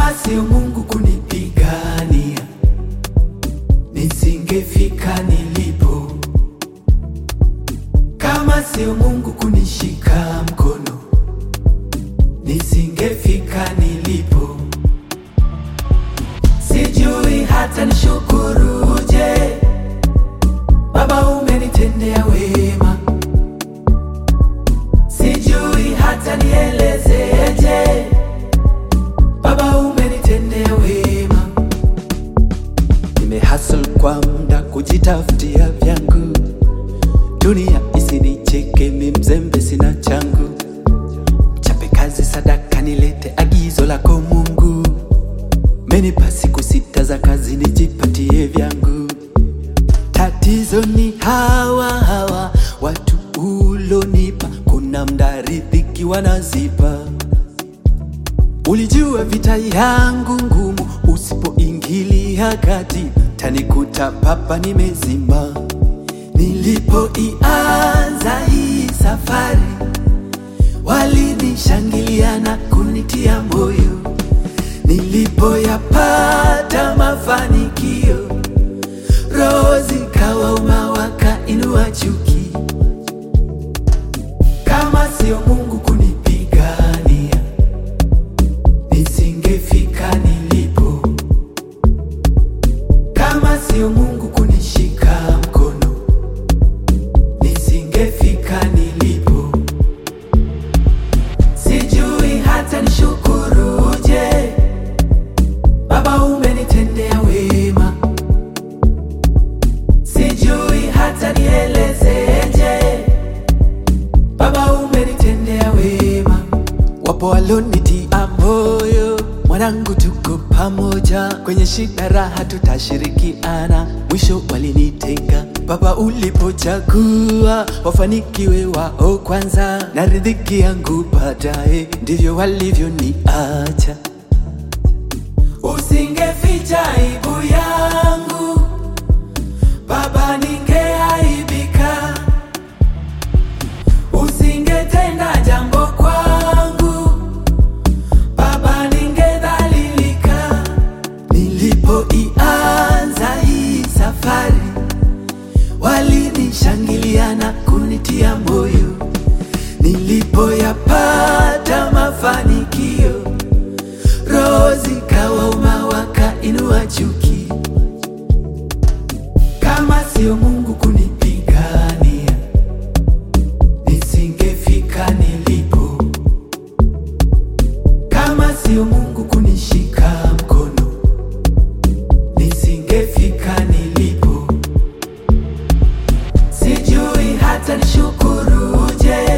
Kama sio Mungu kunipigania, nisingefika nilipo. Kama sio Mungu kunishika mkono, nisingefika nilipo. Sijui hata nishukuruje, Baba umenitendea wema. Sijui hata nielezeje, Baba umenitendea wema. Nimehustle kwa muda kujitafutia vyangu, dunia isinicheke, mi mzembe sina changu. Chape kazi sadaka, nilete agizo lako Mungu. Menipa siku sita za kazi, nijipatie vyangu. Tatizo ni hawa hawa watu ulonipa, kuna mda riziki wanazipa. Ulijua vita yangu ngumu, usipoingilia kati tanikuta papa nimezima. Nilipoianza hii safari, walinishangilia na kunitia moyo. Nilipoyapata mafanikio, roho zikawauma, wakainua chuki. Kama sio Mungu kunipigania, nisingefika nilipo. Kama sio Mungu kunishika mkono, nisingefika nilipo. Sijui hata nishukuruje, Baba umenitendea wema. Sijui hata nielezeje, Baba umenitendea wema. Wapo walonitia moyo, mwanangu, tuko pamoja kwenye shida, raha tutashirikiana. Mwisho walinitenga, Baba ulipochagua wafanikiwe wao kwanza, na riziki yangu baadaye, ndivyo walivyoniacha. Usingeficha aibu yangu Baba, ningeaibika. Usingetenda jambo kwangu Baba, ningedhalilika. Nilipoianza hii safari, walinishangilia na kunitia moyo. Nilipoyapata mafanikio, roho zikawauma, wakainua chuki. Kama sio Mungu kuni